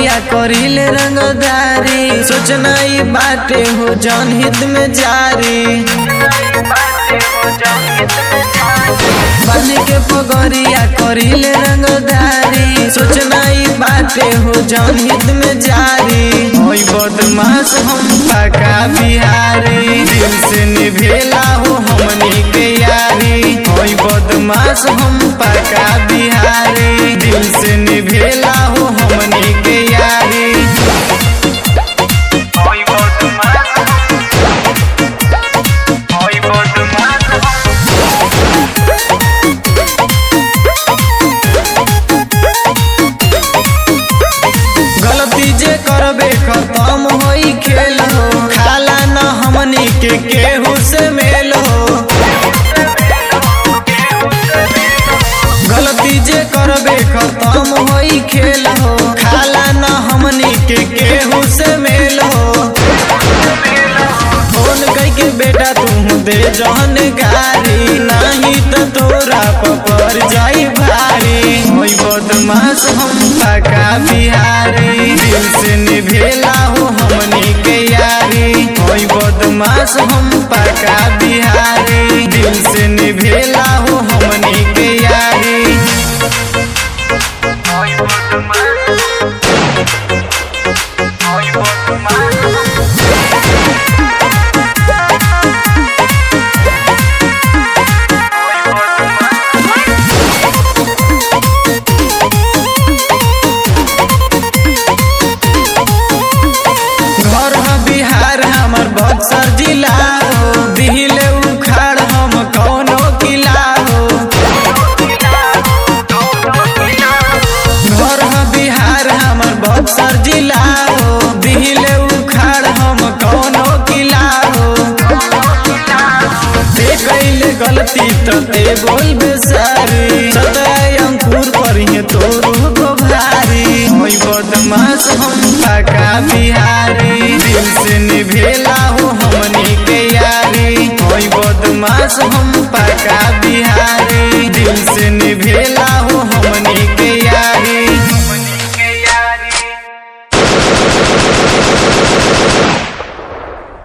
पगरिया करिले रंगदारी सोचना ई बाटे हो जन हित में जारी बन के पगरिया करिले रंगदारी सोचना ई बाटे हो जन हित में जारी होई बदमाश हम पका बिहारी दिल से निभेला हो हमनी के यारी होई बदमाश हम पका बिहारी दिल से निभेला हो हमनी के यारी Hoy por tu mano. Hoy por tu mano. गलती जे करबे खत्म होई खेल हो खाला न हमनी के केहू से मेल हो गलती जे करबे खत्म होई खेल हो खाला न हमनी के केहू से मेल हो फोन कई के बेटा तू दे जहन गारी नहीं तो तोरा पपर जाई भारी होई बदमाश हम पका बिहारी दिल से निभेला हो हमनी के यारी होई बदमाश हम पका बिहारी दिल से निभेला हो हमनी के यारी Hoy por tu mano. Hoy por tu mano. Hoy por tu mano. घर ह बिहार हमर बक्सर जिला हो दिहिले उखाड़ हम कौनो किला हो घर ह बिहार हमर बक्सर जिला हो दिहिले उखाड़ हम कौनो किला हो ते कैले गलती तो ते बोल बेसारी सताय अंकुर पर ही तोरू को भारी होई बदमाश हम पका बिहारी दिल से निभे